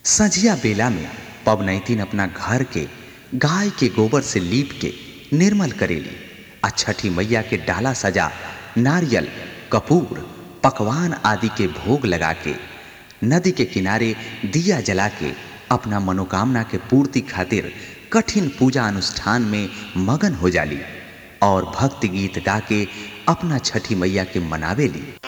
संझिया बेला में पवनैतिन अपना घर के गाय के गोबर से लीप के निर्मल करेली आ छठी मैया के डाला सजा नारियल कपूर पकवान आदि के भोग लगा के नदी के किनारे दिया जला के अपना मनोकामना के पूर्ति खातिर कठिन पूजा अनुष्ठान में मगन हो जाली और भक्ति गीत गा के अपना छठी मैया के मनावेली